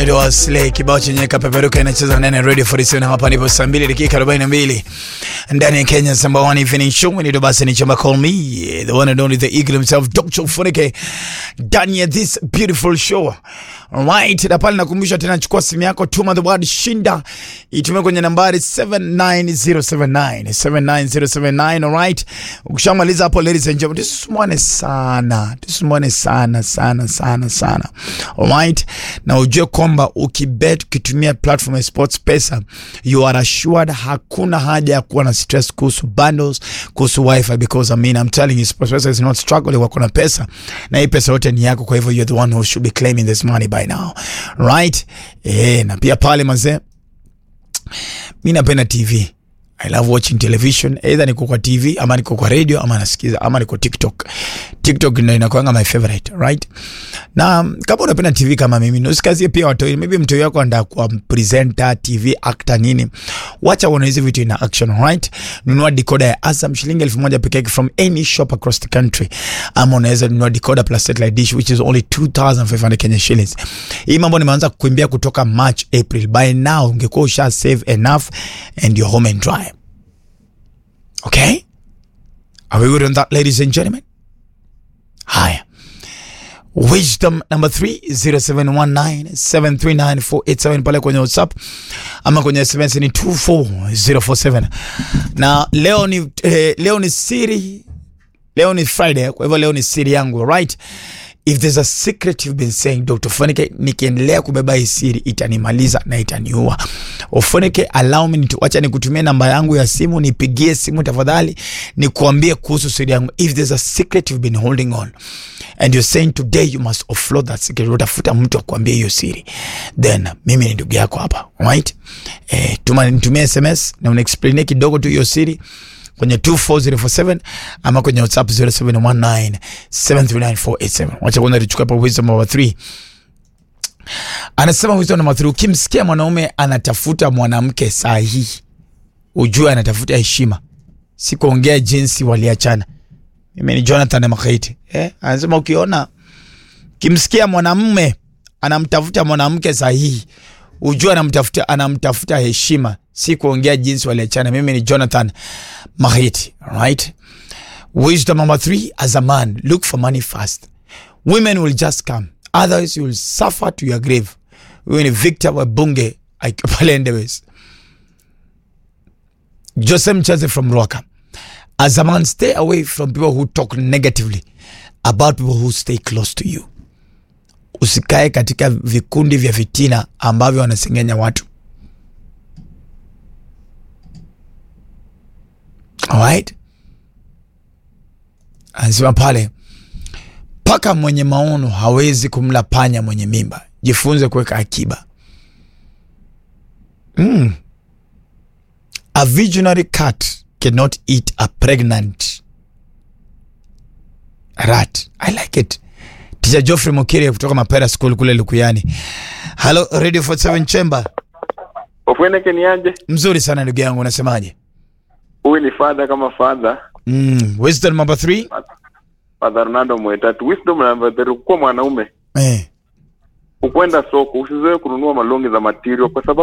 inaitwa Slay, kibao chenye kapeperuka inacheza ndani ya Radio 47 hapa ndipo saa 2 dakika 42 ndani ya Kenya number one evening show inaitwa basi ni chamba call me the one and only the eagle himself Dr. Funike ndani ya this beautiful show right na pale nakumbusha tena chukua simu yako tuma the word shinda itumie kwenye nambari 79079 79079 alright ukishamaliza hapo ladies and gentlemen tusumwane sana tusumwane sana sana sana sana alright na ujue kwamba ukibet ukitumia platform ya sports pesa you are assured hakuna haja ya kuwa na stress kuhusu bundles kuhusu wifi because I mean I'm telling you sports pesa is not struggling wako na pesa na hii pesa yote ni yako kwa hivyo you're the one who should be claiming this money by now right eh na pia pale mazee mi napenda tv I love watching television either niko kwa tv ama niko kwa radio ama nasikiza ama niko tiktok tiktok ndo inakuanga my favorite right na um, kama unapenda tv kama mimi usikazie pia watoi maybe mtoi wako anataka kuwa presenter tv actor nini wacha uone hizi vitu ina action right nunua decoder ya azam shilingi elfu moja peke yake from any shop across the country ama unaweza nunua decoder plus satellite dish which is only 2500 kenya shillings hii mambo nimeanza kukimbia kutoka march april by now ungekuwa usha save enough and you're home and dry okay are we good on that ladies and gentlemen haya wisdom number 3 0719739487 pale kwenye whatsapp ama kwenye sms ni 24047 na leo ni eh, leo ni siri leo ni friday kwa hivyo leo ni siri yangu right if there's a secret you've been saying dr fonike nikiendelea kubeba hii siri itanimaliza na itaniua ufonike allow me to wacha nikutumie namba yangu ya simu nipigie simu tafadhali nikuambie kuhusu siri yangu if there's a secret you've been holding on and you're saying today you must offload that secret utafuta mtu akuambie hiyo siri then mimi ni ndugu yako hapa right eh, tuma nitumie sms na unaexplainie kidogo tu hiyo siri kwenye 24047 ama kwenye whatsapp 0719739487 wacha kwanza tuchukue hapo wisdom number 3 anasema wisdom number 3 ukimsikia mwanaume anatafuta mwanamke sahihi ujue anatafuta heshima si kuongea jinsi waliachana mimi ni jonathan makaiti eh? anasema ukiona kimsikia mwanamume anamtafuta mwanamke sahihi ujue anamtafuta anamtafuta heshima si kuongea jinsi waliachana mimi ni jonathan mahiti right wisdom number three as a man look for money first women will just come otherwise you will suffer to your grave huyu ni victor wabunge pale endewes jose mchaze from roka as a man stay away from people who talk negatively about people who stay close to you usikae katika vikundi vya fitina ambavyo wanasengenya watu alright anasema pale paka mwenye maono hawezi kumla panya mwenye mimba jifunze kuweka akiba mm. a visionary cat cannot eat a pregnant rat i like it Teacher Geoffrey Mokiri kutoka Mapera School kule Lukuyani. Hello Radio 47 Chamber. Ofweneke ni aje? Mzuri sana ndugu yangu, unasemaje? Huyu ni father kama father. Mm, wisdom number 3. Father Ronaldo Mwetatu. Wisdom number 3 kuwa mwanaume. Eh. Ukwenda soko usizoe kununua malongi za material kwa sababu